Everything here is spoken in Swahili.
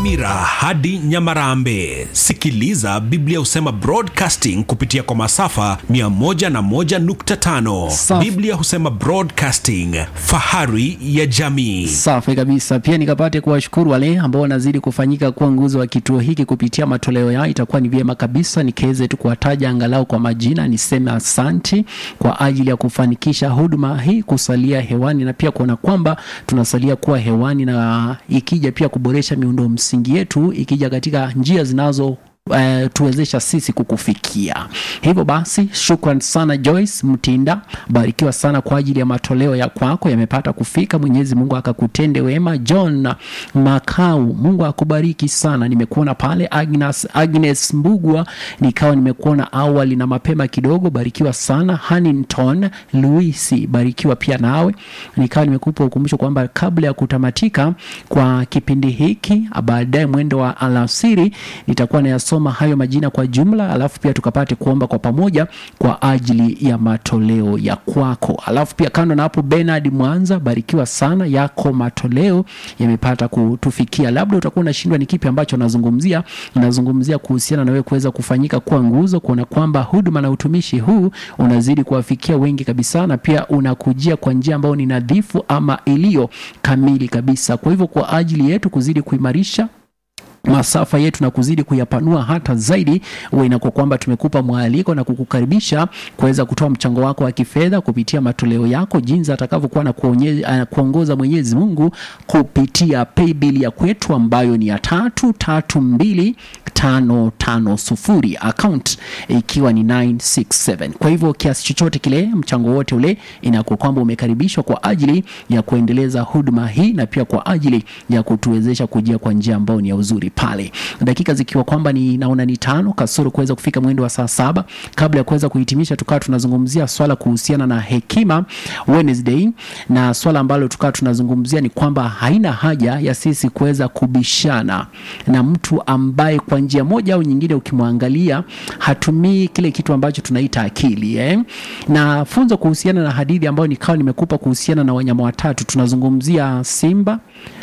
Nyamira hadi Nyamarambe. Sikiliza Biblia Husema Broadcasting kupitia kwa masafa 101.5. Safi. Biblia Husema Broadcasting, fahari ya jamii. Safi kabisa. Pia nikapate kuwashukuru wale ambao wanazidi kufanyika kuwa nguzo wa kituo hiki kupitia matoleo yao. Itakuwa ni vyema kabisa nikiweze tu kuwataja angalau kwa majina, niseme asanti kwa ajili ya kufanikisha huduma hii kusalia hewani na pia kuona kwamba tunasalia kuwa hewani na ikija pia kuboresha miundo msingi yetu, ikija katika njia zinazo Uh, tuwezesha sisi kukufikia. Hivyo basi, shukran sana Joyce Mtinda, barikiwa sana kwa ajili ya matoleo ya kwako yamepata kufika. Mwenyezi Mungu akakutende wema. John Makau, Mungu akubariki sana. Nimekuona pale Agnes, Agnes Mbugwa, nikawa nimekuona awali na mapema kidogo, barikiwa sana. Hannington Luisi, barikiwa pia nawe. Nikawa nimekupa ukumbusho kwamba kabla ya kutamatika kwa kipindi hiki, baadaye mwendo wa alasiri nitakuwa nayasoma hayo majina kwa jumla, alafu pia tukapate kuomba kwa pamoja kwa ajili ya matoleo ya kwako. Alafu pia kando na hapo, Bernard Mwanza, barikiwa sana, yako matoleo yamepata kutufikia. Labda utakuwa unashindwa ni kipi ambacho nazungumzia. Nazungumzia kuhusiana na wewe kuweza kufanyika kuwa nguzo, kuona kwamba huduma na utumishi huu unazidi kuwafikia wengi kabisa, na pia unakujia kwa njia ambayo ni nadhifu ama iliyo kamili kabisa. Kwa hivyo kwa ajili yetu kuzidi kuimarisha masafa yetu na kuzidi kuyapanua hata zaidi, huwa inakuwa kwamba tumekupa mwaliko na kukukaribisha kuweza kutoa mchango wako wa kifedha kupitia matoleo yako, jinsi atakavyokuwa na kuonye- uh, kuongoza Mwenyezi Mungu kupitia paybill ya kwetu ambayo ni ya tatu tatu mbili tano tano sufuri account ikiwa ni 967. Kwa hivyo kiasi chochote kile, mchango wote ule, inakuwa kwamba umekaribishwa kwa ajili ya kuendeleza huduma hii na pia kwa ajili ya kutuwezesha kujia kwa njia ambayo ni ya uzuri pale. Dakika zikiwa kwamba ni naona ni tano kasoro kuweza kufika mwendo wa saa saba. Kabla ya kuweza kuhitimisha, tukawa tunazungumzia swala kuhusiana na hekima Wednesday, na swala ambalo tukawa tunazungumzia ni kwamba haina haja ya sisi kuweza kubishana na mtu ambaye kwa njia moja au nyingine ukimwangalia hatumii kile kitu ambacho tunaita akili eh? Na funzo kuhusiana na hadithi ambayo nikawa nimekupa kuhusiana na wanyama watatu, tunazungumzia simba